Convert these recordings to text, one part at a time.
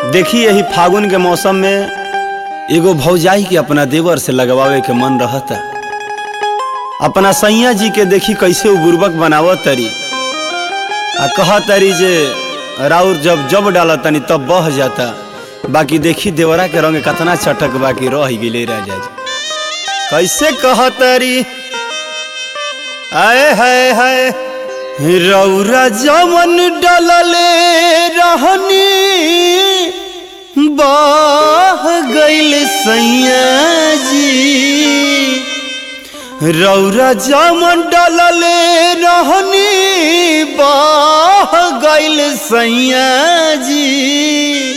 देखी यही फागुन के मौसम में एगो भौजाई के अपना देवर से लगवावे के मन रहता अपना सैया जी के देखी कैसे उ बुर्बक बनावत तरी आ कह तरी जे राउर जब जब डाला तनी तब बह जाता बाकी देखी देवरा के रंग कतना चटक बाकी रह गेले राजा जी कैसे कह तरी आए हाय हाय रौरा जमन डलले रहनी बह गइल सैया जी रौरा जमन डलले रहनी बह गइल सैया जी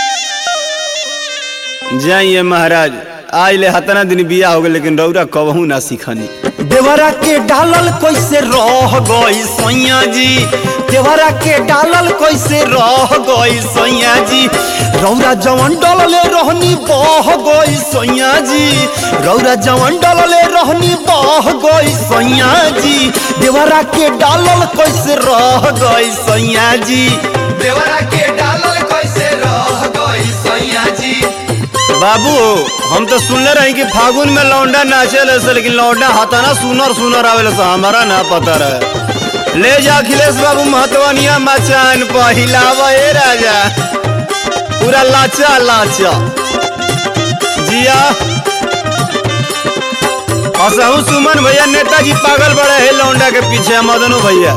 जाइए महाराज आज ले हतना दिन बिया हो गए लेकिन रौरा कबहू ना सीखनी देवरा के डालल कैसे रह गई सैया जी देवरा के डालल कैसे रह गई सैया जी रौरा जवन डलले रहनी बह गई सैया जी रौरा जवन डलले रहनी बह गई सैया जी देवरा के डालल कैसे रह गई सैया जी देवरा के डालल कैसे रह गई सैया जी बाबू हम तो सुनले रही कि फागुन में लौंडा नाचे से लेकिन लौंडा हताना सुनर सुनर आवेले से हमारा ना पता रहे ले जा अखिलेश बाबू महतवनिया मचान पहिलावा ए राजा पूरा लाचा लाचा जिया असहु सुमन भैया नेताजी पागल बड़े है लौंडा के पीछे मदनू भैया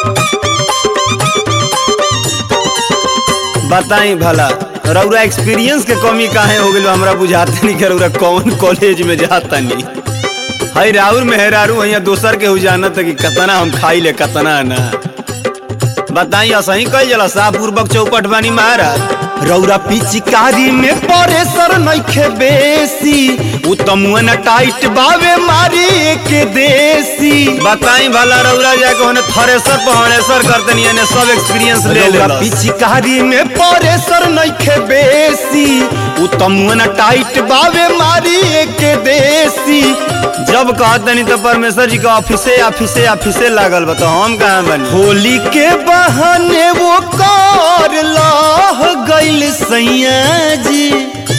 बताई भला रौरा एक्सपीरियंस के कमी काहे हो गइल बा? हमरा बुझाते नहीं कि रौरा कौन कॉलेज में जाता नहीं हई राहुल मेहरारू यहाँ दोसर के हो जाना कि कतना हम खाई ले कतना ना बताई असही कही जला साफ पूर्वक चौपट बानी महाराज रौरा पिचकारी में परेसर नइखे बेसी उ तमुन टाइट बावे मारी के देसी बताई भला रौरा जाके होने थरेसर पहड़ेसर करतनी यानी सब एक्सपीरियंस ले ले पिचकारी में परेसर नइखे बेसी उ तमुन टाइट बावे मारी के देसी जब कहतनी तो परमेश्वर जी का ऑफिसे ऑफिसे ऑफिसे लागल बा तो हम कहाँ बनी होली के बहाने वो कर लाह गइल सैया जी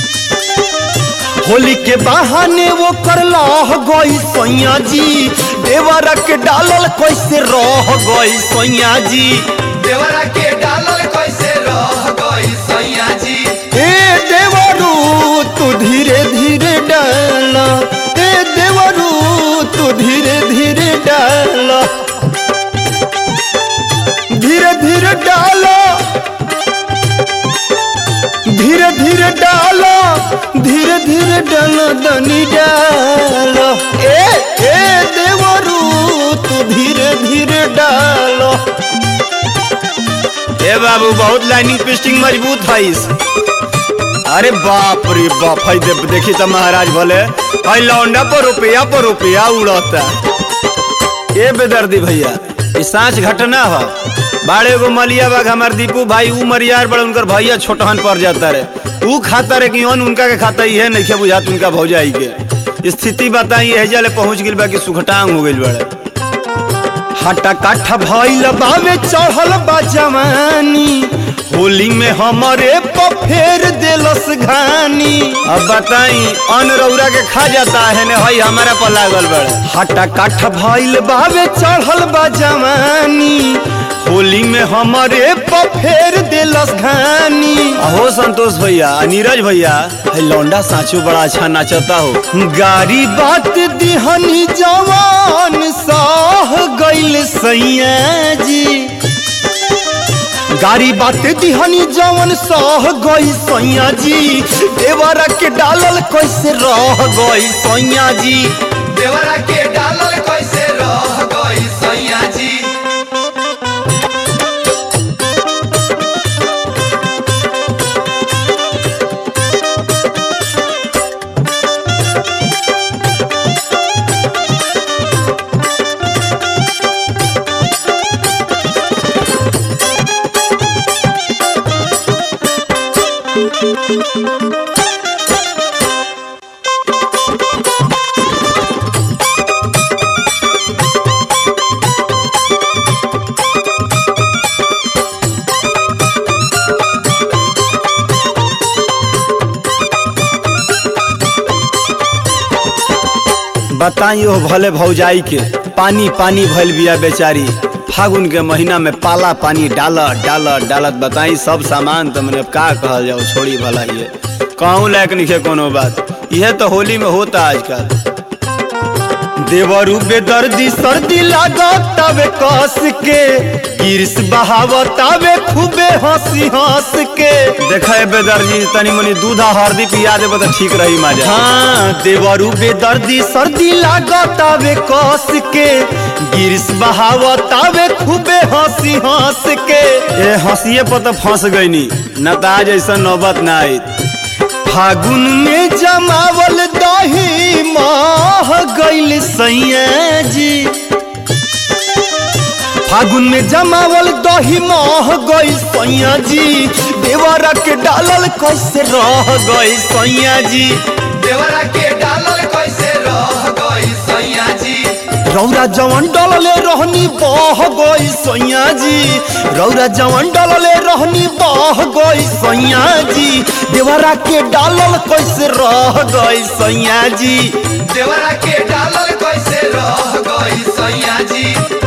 होली के बहाने वो कर लाह गई सैया जी देवरा के डालल कैसे रह गई सैया जी देवरा के डालल कैसे रह गई सैया जी ए देवरू तू धीरे धीरे डाला ए देवरू तू धीरे धीरे डाला धीरे धीरे डाला धीरे धीरे डाला धीरे धीरे डाला दनी डाला ए ए देवरू तू धीरे धीरे डाला ए बाबू बहुत लाइनिंग पिस्टिंग मजबूत है इस अरे बाप रे बाप है दे, देखी तो महाराज भले भाई लौंडा पर रुपया पर रुपया उड़ता ए बेदर्दी भैया ई सांच घटना हो बाड़े एगो मलिया बाग हमार दीपू भाई ऊ मरियार बड़े उनकर भैया छोटहन पर जाता रे ऊ खाता रे कि ओन उनका के खाता ही नहीं बुझात उनका भौजाई के स्थिति बताई है जले पहुंच गिल बा कि सुखटांग हो गइल बड़े हटा काठा भइल बावे चढ़ल बा जवानी होली में हमरे पफेर देलस घानी अब बताई अन रौरा के खा जाता है ने हई हमारा पर लागल बड़े हटा काठा भइल बावे चढ़ल बा जवानी होली में हमरे पफेर देलस घानी हो संतोष भैया आ नीरज भैया है लौंडा साचो बड़ा अच्छा नाचता हो गाड़ी बात दिहनी जवान साह गइल सैया जी गाड़ी बात दिहनी जवन सह गई सैया जी देवरा के डालल कैसे रह गई सैया जी देवरा के डालल कैसे रह गई सैया जी बताई हो भले भौजाई के पानी पानी भइल बिया बेचारी फागुन के महीना में पाला पानी डालत डालत डालत बताई सब सामान तो मैंने का कहल जाओ छोड़ी भला ये कहूँ लायक नहीं कोनो बात यह तो होली में होता आजकल देवरू बेदर्दी सर्दी लागत तबे कस के गिरस बहावत तबे खूबे हंसी हंस के देखे बेदर्दी तनी मनी दूधा हरदी पिया देबो तो ठीक रही मजा हाँ देवरू बेदर्दी सर्दी लागत तबे कस के गिरस बहावत तबे खूबे हंसी हंस के ए हंसिए पर तो फंस गईनी न तो आज ऐसा नौबत ना आई फागुन में जमावल दही माह गइल सैया जी फागुन में जमावल दही माह गइल सैया जी देवरा के डालल कैसे रह गइल सैया जी देवरा के डालल कैसे रह गई सैया जी रौरा जवन डलले रहनी बह गई सैया जी रौरा जवन डलले रहनी बह गई सैया जी देवरा के डालल कैसे रह गई सैया जी देवरा के डालल कैसे रह गई सैया जी